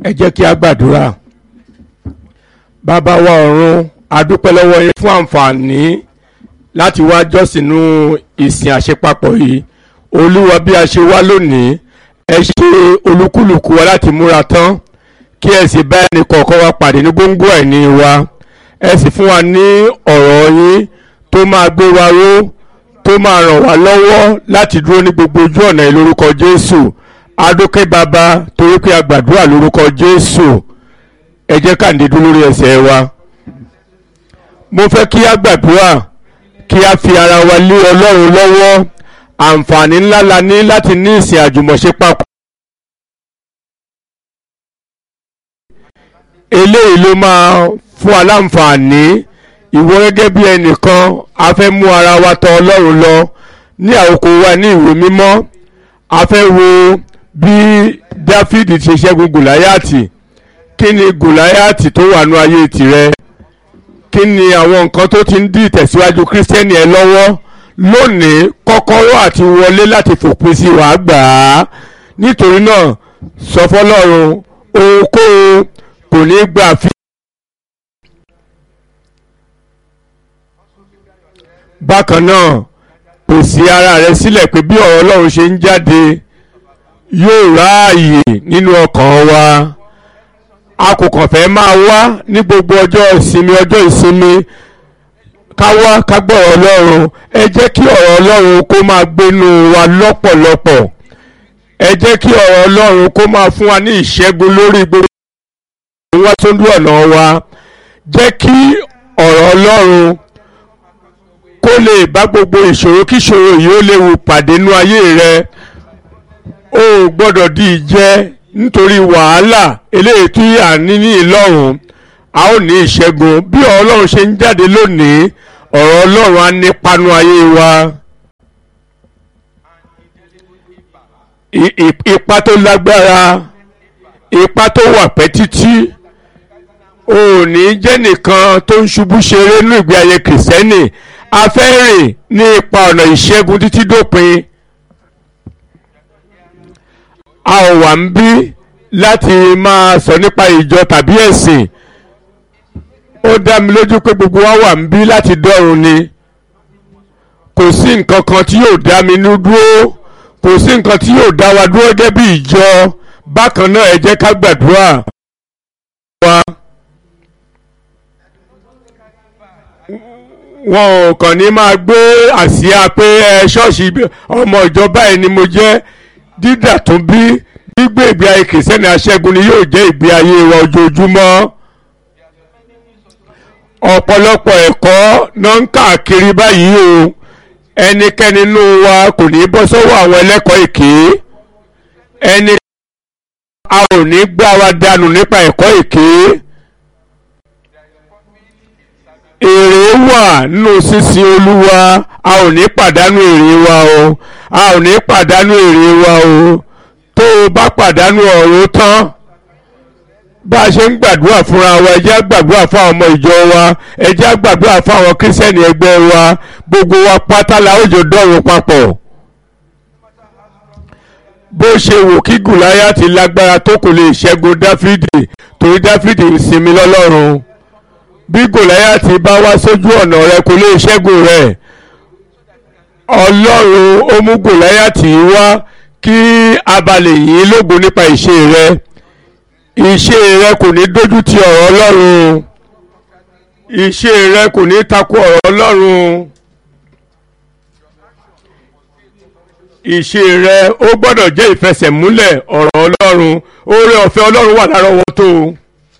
ẹ jẹ́ kí a gbàdúrà bàbá wa ọ̀run a dúpẹ́ lọ́wọ́ yín fún àǹfààní láti wá jọ́sìnú ìsìn àṣepapọ̀ yìí olúwa bí a ṣe wá lónìí ẹ ṣe olúkúlùkù wa láti múra tán kí ẹ sì bá ẹnì kọ̀ọ̀kan wa pàdé ní gbóngbó ẹ̀ní wa ẹ sì fún wa ní ọ̀rọ̀ yín tó máa gbé wa ró tó máa ràn wá lọ́wọ́ láti dúró ní gbogbo ojú ọ̀nà yìí lórúkọ jésù adókè bàbá torí pé a gbàdúrà lórúkọ jésù ẹ jẹ́ ká ǹdẹ́ dúró lórí ẹsẹ̀ wa mo fẹ́ kí a gbàdúrà kí a fi ara wa lé ọlọ́run lọ́wọ́ àǹfààní ńlá la ní láti ní ìsìn àjùmọ̀ṣe papọ̀. eléyìí ló máa fún wa láǹfààní ìwọ gẹ́gẹ́ bí ẹnìkan a fẹ́ mú ara wa tọ̀ ọlọ́run lọ ní àkókò wa ní ìwé mímọ́ a fẹ́ wo bí dáfídì ṣe ṣẹ́gun gòláyàtì kí ni gòláyàtì tó wà nú ayé tirẹ̀ kí ni àwọn nǹkan tó ti ń dí ìtẹ̀síwájú kírísítẹ́nì ẹ lọ́wọ́ lónìí kọ́kọ́rọ́ àti wọlé láti fòpin sí wàá gbà á nítorí náà sọ fọlọ́run ohunkóhun kò ní gbà fi. bákan náà pèsè ara rẹ sílẹ̀ pé bí ọ̀rọ̀ ọlọ́run ṣe ń jáde yóò ráàyè nínú ọkàn wa a kò kàn fẹ́ máa wá ní gbogbo ọjọ́ ìsinmi ọjọ́ ìsinmi ká wá ká gbọ́ ọ̀rọ̀ ọlọ́run ẹ jẹ́ kí ọ̀rọ̀ ọlọ́run kó máa gbénu wa lọ́pọ̀lọpọ̀ ẹ jẹ́ kí ọ̀rọ̀ ọlọ́run kó máa fún wa ní ìṣẹ́gun lórí gbogbo wá sójú ọ̀nà wa jẹ́ kí ọ̀rọ̀ ọlọ́run kó lè bá gbogbo ìṣòro kíṣòro yìí ó léwu pàdé nú ayé rẹ o ò gbọ́dọ̀ di ìjẹ́ nítorí wàhálà eléyìí tí à ń ní ní ìlọ́run a ó ní ìṣẹ́gun bí ọ̀rọ̀ ọlọ́run ṣe ń jáde lónìí ọ̀rọ̀ ọlọ́run á nípanu ayé wa. ipa tó lágbára ipa tó wà pẹ́ títí o ò ní jẹ́ nìkan tó ń ṣubú ṣeré nínú ìgbé ayé kìrìsìtẹ́nì a fẹ́ rìn ní ipa ọ̀nà ìṣẹ́gun títí dópin a ò wà ń bí láti máa sọ nípa ìjọ tàbí ẹ̀sìn ó dá mi lójú pé gbogbo wa wà ń bí láti dọ́run ni kò sí nǹkan kan tí yóò dá mi nú dúró kò sí nǹkan tí yóò dá wa dúró gẹ́gẹ́ bí ìjọ bákan náà ẹ jẹ́ ká gbàdúrà wa. wọn ò kàn ní máa gbé àsíá pé ẹ ṣọ́ọ̀ṣì ọmọ ìjọba ẹ̀ ni mo jẹ́ dídà tó bí gbígbé ìgbé ayé kìrìsìtẹ́nì aṣẹ́gun ni yóò jẹ́ ìgbé ayé wa ojoojúmọ́ ọ̀pọ̀lọpọ̀ ẹ̀kọ́ náà ń káàkiri báyìí o ẹnikẹ́ni nínú wa kò ní bọ́ sọ́wọ́ àwọn ẹlẹ́kọ̀ọ́ èké ẹni a ò ní gbá wa dànù nípa ẹ̀kọ́ èké èrè wà nínú sísin olúwa a ò ní pàdánù èrè wa o a ò ní pàdánù èrè wa o tó o bá pàdánù ọ̀rọ̀ tán bá a ṣe ń gbàdúrà fúnra wa ẹ jẹ́ á gbàdúrà fún àwọn ọmọ ìjọ wa ẹ jẹ́ á gbàdúrà fún àwọn kírísítẹ́nì ẹgbẹ́ wa gbogbo wa pátá la ó jọ dọ̀run papọ̀ bó ṣe wò kí gùláyàtì lágbára tó kò lè ṣẹ́gun dáfídì torí dáfídì ń sinmi lọ́lọ́run bí gòláyàtì bá wá sójú ọ̀nà rẹ kò lè ṣẹ́gun rẹ̀ ọlọ́run ó mú gòláyàtì wá kí abalẹ̀ yìí lógo nípa ìṣe rẹ ìṣe rẹ kò ní dójú ti ọ̀rọ̀ ọlọ́run ìṣe rẹ kò ní takò ọ̀rọ̀ ọlọ́run ìṣe rẹ ó gbọ́dọ̀ jẹ́ ìfẹsẹ̀múlẹ̀ ọ̀rọ̀ ọlọ́run oore ọ̀fẹ́ ọlọ́run wà lárọ̀ọ́wọ́tó o.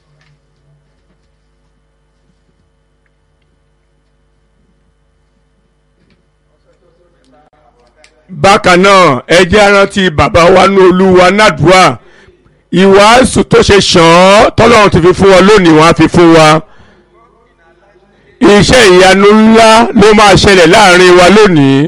bákan náà ẹ jẹ́ arántí bàbá wa ní olúwa nàdúrà ìwàásù tó ṣe ṣàn án tọ́lọ́run ti fi fún wa lónìí wọ́n á fi fún wa iṣẹ́ ìyanu ńlá ló máa ṣẹlẹ̀ láàrin wa lónìí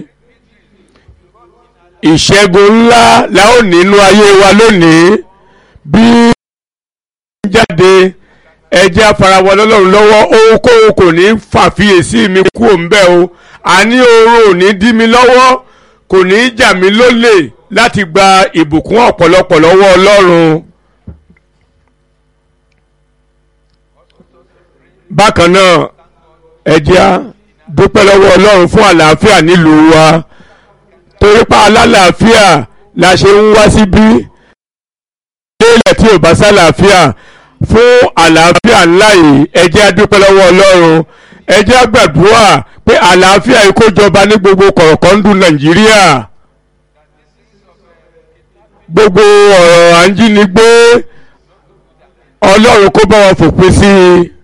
ìṣẹ́gun ńlá la ó nínú ayé wa lónìí bí ń jáde ẹ jẹ́ afarawọ lọ́lọ́run lọ́wọ́ ohunkóhun kò ní fàfiyèsí mi kú òǹbẹ́ o àní oorun ò ní dí mi lọ́wọ́ kò ní í jà mí lólè láti gba ìbùkún ọ̀pọ̀lọpọ̀ lọ́wọ́ ọlọ́run bákan náà ẹ jẹ́ á dúpẹ́ lọ́wọ́ ọlọ́run fún àlàáfíà nílùú wa torí pa alálàáfíà la ṣe ń wá síbí lélẹ̀ tí ò bá sálàáfíà fún àlàáfíà ńlá yìí ẹ jẹ́ á dúpẹ́ lọ́wọ́ ọlọ́run ẹ jẹ́ á gbàdúrà pé àlàáfíà yìí kó jọba ní gbogbo kọ̀ọ̀kọ́ndù nàìjíríà gbogbo ọ̀rọ̀ à ń jínigbé ọlọ́run kó bá wọn fòpin sí i